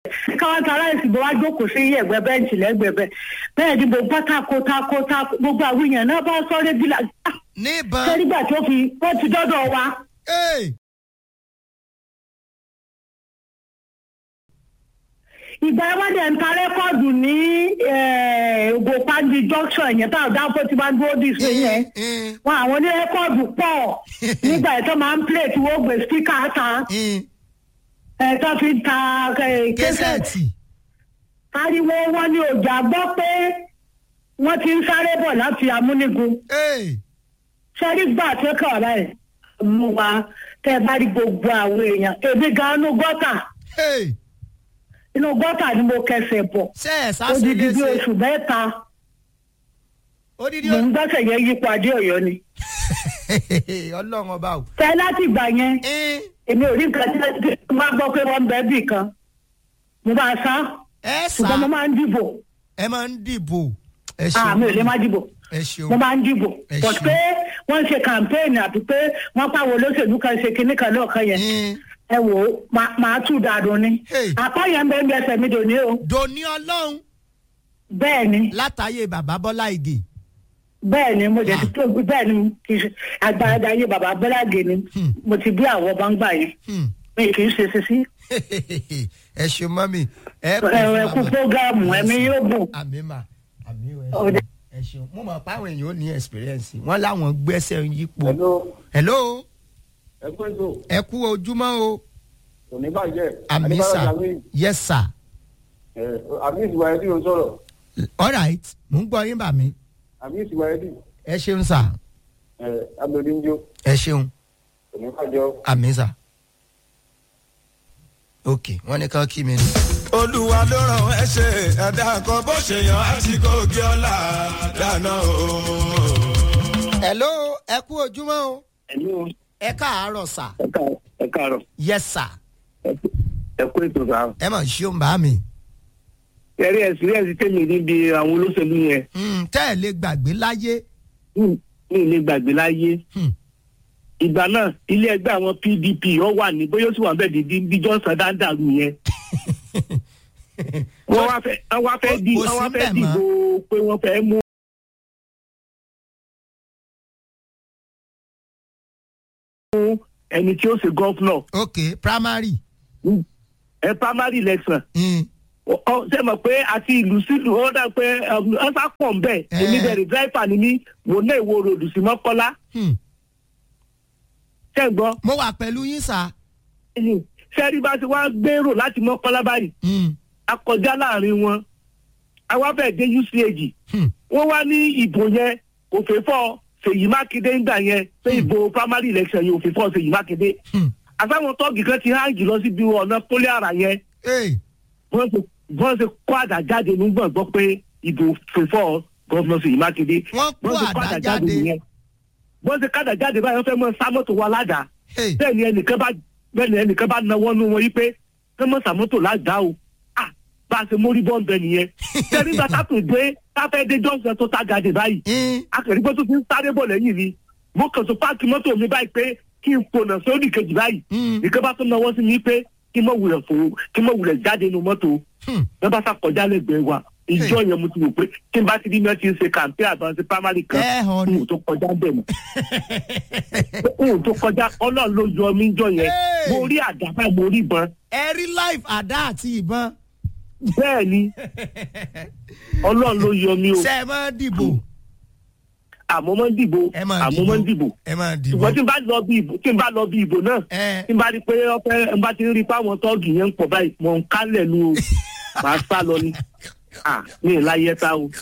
káwọn ta aláìsí bó wá jókòó sí ẹ̀gbẹ́ bẹ́ǹchì lẹ́gbẹ̀ẹ́ bẹ́ẹ̀ bẹ́ẹ̀ ni gbogbo tako tako tako gbogbo àwọn èèyàn náà bá sọ́ọ́rẹ́ bí la níbọn sẹ́rígbà tó fi wọ́n ti dọ́dọ̀ wa Hey! ìgbà wọn dẹ̀ ń ta rẹ́kọ̀dù ní ògòpáńdì junction yẹn táwọn dáńfó ti máa ń dúró dì sí yẹn Mm, wọn àwọn ní rẹ́kọ̀dù pọ̀ nígbà yẹn tó máa ń play tí wọ́n gbé spíkà ta mm. ẹ̀ tó fi ń ta eh, kẹsẹ̀tì kẹsẹ̀tì ariwo wọn ní ọjà gbọ́ pé wọ́n ti ń sáré bọ̀ láti amúnigun Hey! sẹ́rí gbà tó kàn ọ̀rá ẹ̀ mú wa tẹ́ ẹ bá rí gbogbo àwọn èèyàn èmi gan inú gọ́tà Hey! inú gọ́tà ni mo kẹsẹ̀ bọ̀ ṣe ẹ̀ sásì odidi bí léṣe oṣù mẹ́ta odidi mò ń gbẹ́sẹ̀ yẹn yípo adé ọ̀yọ́ ni. ọlọ́run ọba o. tẹ́ láti ìgbà yẹn Ẹ́n, èmi ò rí nǹkan tí mo máa gbọ́ pé wọ́n ń bẹ́ bì kan mo máa sá ẹ ṣùgbọ́n mo sá máa ń dìbò ẹ máa ń dìbò ẹ àmì ò lè má dìbò ẹ ṣeun mo máa ń dìbò Ẹ but ṣeun. pé wọ́n ń ṣe campaign àti pé wọ́n pàwọn olóṣèlú kan ṣe kinní kan lọ́ọ̀kan yẹn Ẹ́n, ẹ wò ó máa- máa tù dàdùn ni Hey. àpá yẹn ń bẹ ń bẹ ẹsẹ̀ mi dòní o dòní ọlọ́run bẹ́ẹ̀ ni látàyè bàbá bọ́lá ìgè bẹ́ẹ̀ ni mo jẹ́ ti tó bẹ́ẹ̀ ni kì í ṣe agbára ayé bàbá bọ́lágé ni Hmm. mo ti bí àwọn ọba ń gbà yẹn Hmm. mi kì í ṣe sisi ẹ ṣeun mọ́mì ẹ ẹ ẹ kú fógámù ẹ̀mí yóò bùn àmì mà àmì ẹ Ọ̀dà. ṣeun ẹ ṣeun mo mọ̀ pé àwọn èèyàn ò ní experience wọ́n láwọn gbẹ́sẹ̀ ń yípo. Hello, hello ẹ kú ètò, ẹ kú ojúmọ́ o kò ní bàjẹ́. àmì Adébáyọ̀ sà Jamil, yes sir ẹ̀, àmì ìsìwà ẹ̀dí ló ń sọ̀rọ̀. all right mò ń gbọ́ yín bà mí Àmì ìsìwà ẹ̀dí, ẹ ṣeun sà ẹ̀, Abẹ́lé ń jó, ẹ ṣeun kò ní bàjẹ́ o. àmì sà ok wọ́n ní kán kí mi ní. olúwa ló ràn ẹ́ ṣe ẹ̀dá kan bó ṣe yàn á ti kó gé ọ̀la dáná o. hello ẹ kú ojúmọ́ o Ẹ̀lú ẹ káàárọ̀ sà ẹ káàárọ̀, yes sir ẹ kú ètò sá. ẹ mọ̀ ṣeun bá mi. Ẹ̀rí ẹ̀sìn ẹ̀sìn tèmi níbi àwọn olóṣèlú yẹn, Hmm, tẹ́ ẹ lè gbàgbé láyé. mi ì lè gbàgbé láyé. Hmm. Ìgbà náà, ilé ẹgbẹ́ àwọn PDP ó wà ní bóyá ó sì wà bẹ́ẹ̀ di bí Johnson dáńdàrú yẹn. Wọ́n wá fẹ́ wọ́n wá fẹ́ di Kò wọ́n wá sí fẹ́ bẹ́ẹ̀ mọ́. dìbò pé wọ́n fẹ́ mú ẹni tí ó ṣe gọ́fúnọ̀ ok primary. ẹ primary election Hmm. ọ ọ, ṣe mọ̀ pé àti ìlú sílùú ó dà pé ọ̀sà pọ̀ ń bẹ̀ Eh. èmi bẹ̀rẹ̀ dráìfà ni mí wò náà ìwo ròdù sí mọ́kọ́lá Hmm. ṣe ń gbọ́ mo wà pẹ̀lú yín sà. ṣẹ́rí bá ti wá gbèrò láti mọ́kọ́lá báyìí Hmm. a kọjá láàrin wọn àwa fẹ́ dé UCAG Hmm. wọ́n wá ní ìbò yẹn kò fẹ́ fọ́ Ṣèyí Mákindé ńgbà yẹn pé ìbò primary election yẹn ò fẹ́ fọ́ Ṣèyí Mákindé Hmm. àtàwọn tọ́ọ̀gì kan ti háǹgì lọ síbi ọ̀nà pólí àrà yẹn Hey. wọ́n ṣe wọ́n ṣe kó àdá jáde nígbà gbọ́ pé ìbò fèfọ́ gọ́fúnà Ṣèyí Mákindé. Wọ́n kó ṣe àdá jáde. nìyẹn. wọ́n ṣe kádà jáde báyìí wọ́n fẹ́ mọ sámọ́tò wa ládàá. Hey. bẹ́ẹ̀ ni ẹnìkan bá bẹ́ẹ̀ ni ẹnìkan bá nawọ́ nú wọn yí pé fẹ́ mọ sàmọ́tò ládàá o. ah bá a ṣe mórí bọ́ǹbẹ nìyẹn. sẹ́ni gba tátù dé táfẹ́ dé jọ́sẹ̀ tó tá jáde báyìí. Hmm. akẹ́rìgbọ́ tó ti ń sáré bọ̀ lẹ́yìn mi. mo kàn tó páàkì mọ́tò mi báyìí pé kí n pònà sórí kejì báyìí. Hmm. nìkan bá tún nawọ́ sí mi pé kí n mọ̀ wulẹ̀ fò kí n mọ̀ wulẹ̀ jáde nínú mọ́tò Hmm. wọ́n bá sàkọjá lẹ́gbẹ̀ẹ́ wa ìjọ yẹn mo ti wò pé tí n bá ti rí mi ti ń ṣe kàǹpé àbáńsí primary kan ẹ hàn n ni. ò tó kọjá bẹ̀ mọ́ n ò tó kọjá ọlọ́run ló yọ mí jọ yẹn Hey! mo rí àdàbà mo rí ìbọn ẹ rí life àdá àti ìbọn. bẹ́ẹ̀ ni ọlọ́run ló yọ mí o ṣe ẹ máa dìbò. àmọ́ mọ́ ń dìbò ẹ máa àmọ́ mọ́ ń dìbò ẹ máa dìbò. ṣùgbọ́n tí n bá lọ bí ìbò tí n bá lọ bí ìbò náà ẹ tí n bá rí pé ọpẹ n bá ti rí pé àwọn tọ́ọ̀gì yẹn ń pọ̀ báyìí mọ̀ ń kálẹ̀ nu o màá sá lọ ni à mi ì láyé tá o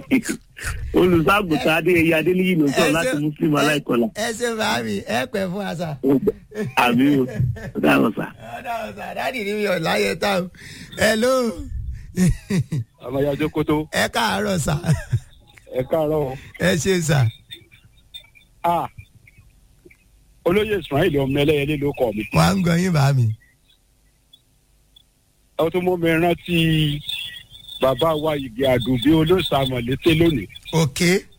olùṣàgùtà adéyẹyẹ adéníyì ló sọ láti muslim aláìkọlà ẹ ṣe bàámi ẹ pẹ fún àṣà. àmì o dáhùn sá. ọ̀dà ọ̀sà dáàdì ni mi ò láyé tá o. hello. àmàyà jókòtò ẹ káàárọ̀ sà. ẹ káàárọ̀ ẹ ṣe sà. a olóyè ismail ọmọ ẹlẹyẹlé ló kọ mi wọ́n á ń gbọ́ yín bàámi. ẹ tún mú mi rántí bàbá wa ìgbé àdùnbí olóṣàmọlété lónìí ok.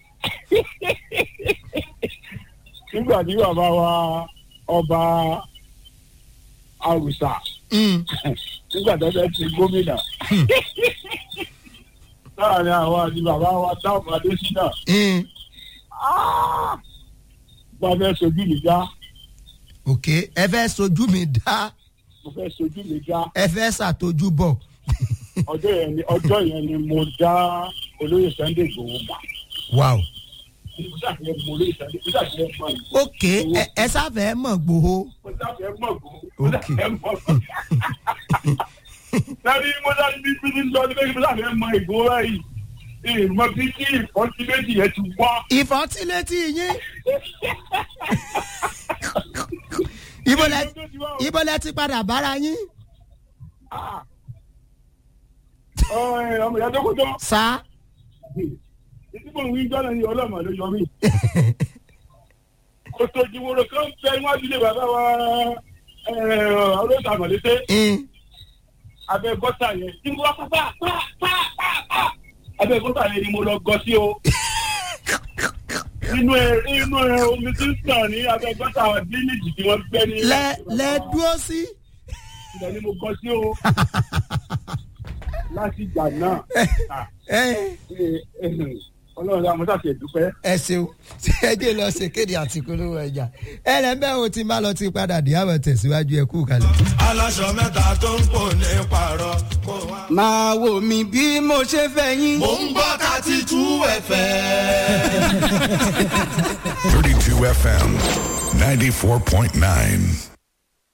nígbà tí bàbá wa ọba àrùsà Hmm. nígbà tó fẹ́ ti gómìnà láàrin àwọn àti bàbá wa dáhùn adésínà Mm. mo fẹ́ sojú mi já ok ẹ fẹ́ sojú mi dá mo fẹ́ sojú mi já ẹ fẹ́ ṣàtọ́jú bọ̀ ọjọ́ yẹn ni ọjọ́ yẹn ni mo dá olóyè sunday gbòòwò mà wow mo ṣàfihàn mo olóyè sunday mo ṣàfihàn mọ yìí ok ẹ ẹ sáfẹ́ mọ̀ gbòho mo ṣàfihàn mọ gbòòwò mo ṣàfihàn mọ gbòòwò. lẹ́ni mo ṣàfihàn bí bí ní sọ ní pé mo ṣàfihàn mọ ìgbòho báyìí ìmọ̀ bí kí ìfọ́sí méjì yẹn ti wá. ìfọ́tílétí yín ibo lẹ ibo lẹ ti padà bára yín ọmọ ìyá dókòtò sá ìdíbò wí jọ́nà ní ọlọ́mọ ló yọ mí. kòtò ìdìbòrò kan fẹ́ níwájú ilé bàbá wa ọlọ́sà mọ̀lẹ́sẹ̀ Mm. abẹ́ gọ́tà yẹn tí mo wá pápá pá pá pá pá abẹ́ gọ́tà yẹn ni mo lọ gọ sí o. inú ẹ inú ẹ omi tí ń sàn ní abẹ́ gọ́tà díníjì tí wọ́n gbẹ́ ní. lẹ lẹ dúró sí ibẹ̀ ni mo gọ sí o. láti ìgbà náà ah, ẹ eh, eh, ọlọ́run àmọ́ sàṣẹ̀ dúpẹ́. ẹ ṣeun ẹ jẹ́ lọ ṣe kéde àti polówó ẹja ẹ lẹ́ bẹ́ẹ̀ o ti má lọ ti padà dé àwọn tẹ̀síwájú ẹ kú kalẹ̀. aláṣọ mẹ́ta tó ń pò ní pààrọ̀ kó wá. máa wò mí bí mo ṣe fẹ́ yín. mò ń gbọ́ thirty two ẹ̀fẹ̀. 32 FM 94.9.